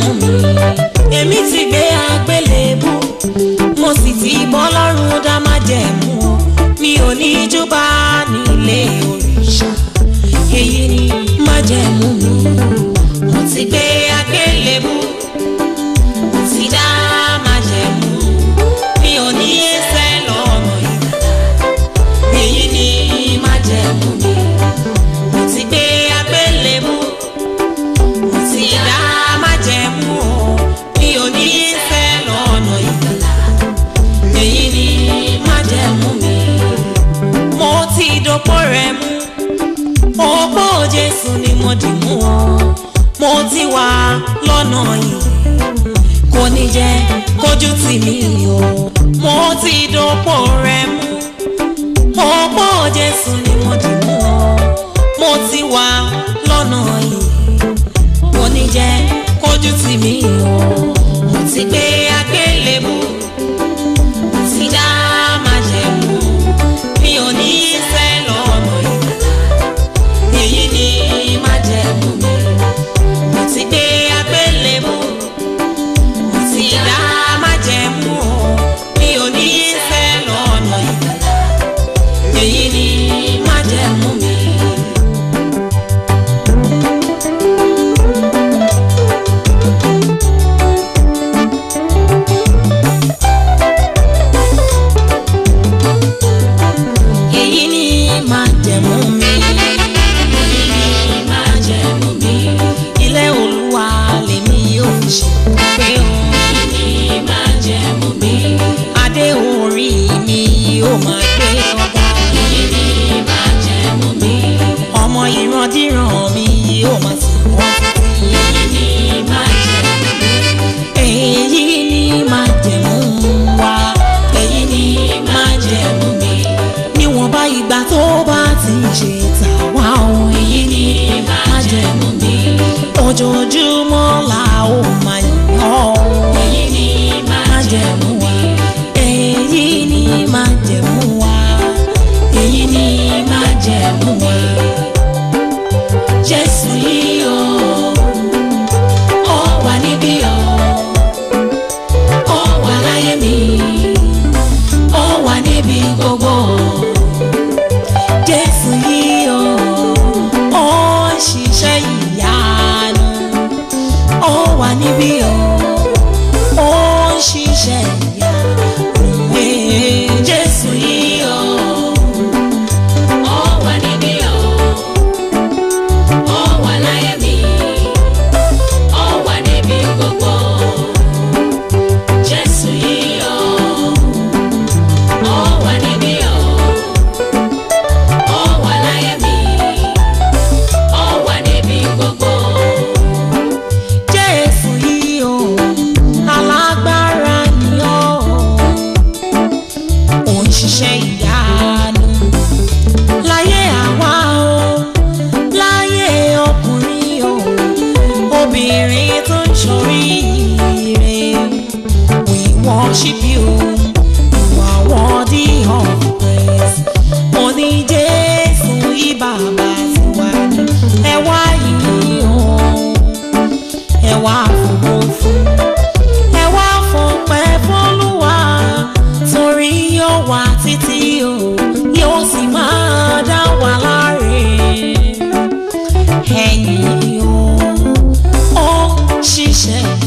májẹ̀mú mi èmi ti gbé àgbélébù mo sì ti bọ́ lọ́rùn dá májẹ̀mú o mi ò ní júbà nílé òrìṣà èyí ni májẹ̀mú mi mo ti gbé àgbélébù mo ti dá májẹ̀mú mi ò ní ẹsẹ̀ lọ́nà ìgbàlá èyí ni májẹ̀mú mi mo ti gbé àgbélébù mo ti dá májẹ̀mú o mi ò ní ẹsẹ̀ lọ́nà ìgbàlá èyí ni májẹ̀mú mi mo ti dòpò rẹ̀ mú òpó Jésù ni mo dì mú o mo ti wà lọ́nà yìí kò ní jẹ́ kójú tì mí o mo ti dòpò rẹ̀ mú òpó Jésù ni mo dì mú o mo ti wà lọ́nà yìí kò ní jẹ́ kójú tì mí o mo ti gbé àgbélébù mo ti dá májẹ̀mú mi ò ní fẹ́ lọ́nà ìgbàlá èyí ni májẹ̀mú mi mo ti gbé àgbélébù mo ti dá májẹ̀mú o mi ò ní fẹ́ lọ́nà ìgbàlá èyí ni májẹ̀mú mi. èyí ni májẹ̀mú mi. èyí ni májẹ̀mú mi. ilé olúwa lèmi yóò fi ṣe pé o. èyí ni májẹ̀mú mi. adé orí mi yóò máa gbé ọba. èyí ni májẹ̀mú mi. ọmọ ìrandíran mi yóò máa sìn wọ́n títí. èyí ni májẹ̀mú mi. èyí ni májẹ̀mú wa. èyí ni májẹ̀mú mi níwọ̀nba ìgbà tó bá ti ń ṣe tàwa ohun èyí ni májẹ̀mú mi ojoojúmọ́ la ó máa yàn ọ́ èyí ni májẹ̀mú wa èyí ni májẹ̀mú wa èyí ni májẹ̀mú wa Jésù yìí o ó wà níbí o ó wà láyé mi ó wà níbi gbogbo. Jésù yìí o, ó ń ṣiṣẹ́ ìyanu. Ó wà níbí o, ó ń ṣiṣẹ́ ìyanu. Ee, Jésù yìí o, ó wà níbí o, ó wà láyé mi, ó wà níbi gbogbo. Jésù yìí o. Ó wà níbí o, ó wà láyé mi, ó wà níbi gbogbo. Jésù yìí o, alágbára ni ó, ó ń ṣiṣẹ́ ìyanu. Láyé àwa o, láyé ọkùnrin o, obìnrin tó ń ṣoríire. We worship you, you are worthy of praise. Mo ní Jésù yí bàbá tiwa ní. Ẹ wá yìí o, ẹ wá fògo fún. Ẹ wá fọpẹ́ f'Olúwa, torí yóò wà títí o, yóò sì máa dá wa láre. Ẹ̀yin o, ó ń ṣiṣẹ́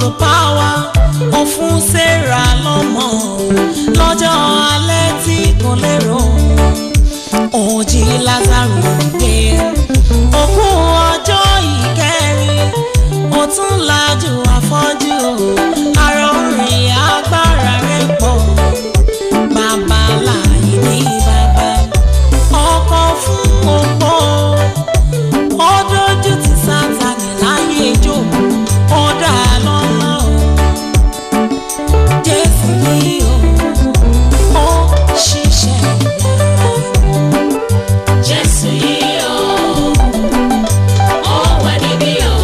the power ó fún sarah lọ́mọ lọ́jọ́ alẹ́ tí kò lérò ó jí lázaro dé òkú ọjọ́ ìkẹrin ó tún lajú afọ́jú arọrin agbára rẹ̀ pọ̀ bàbá láàyè ní bàbá ọkọ fún opó ó dójú ti sátani láyé jókòó ó dá a lọ́nà o jésù yìí o ó ṣiṣẹ́ ìyára Jésù yìí o, ó wà níbí o,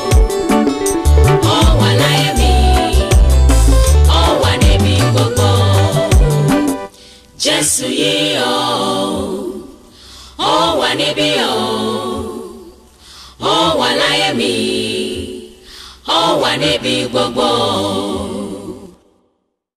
ó wà láyé mi, ó wà níbi gbogbo. Jésù yìí o, ó wà níbí o, ó wà láyé mi, ó wà níbi gbogbo.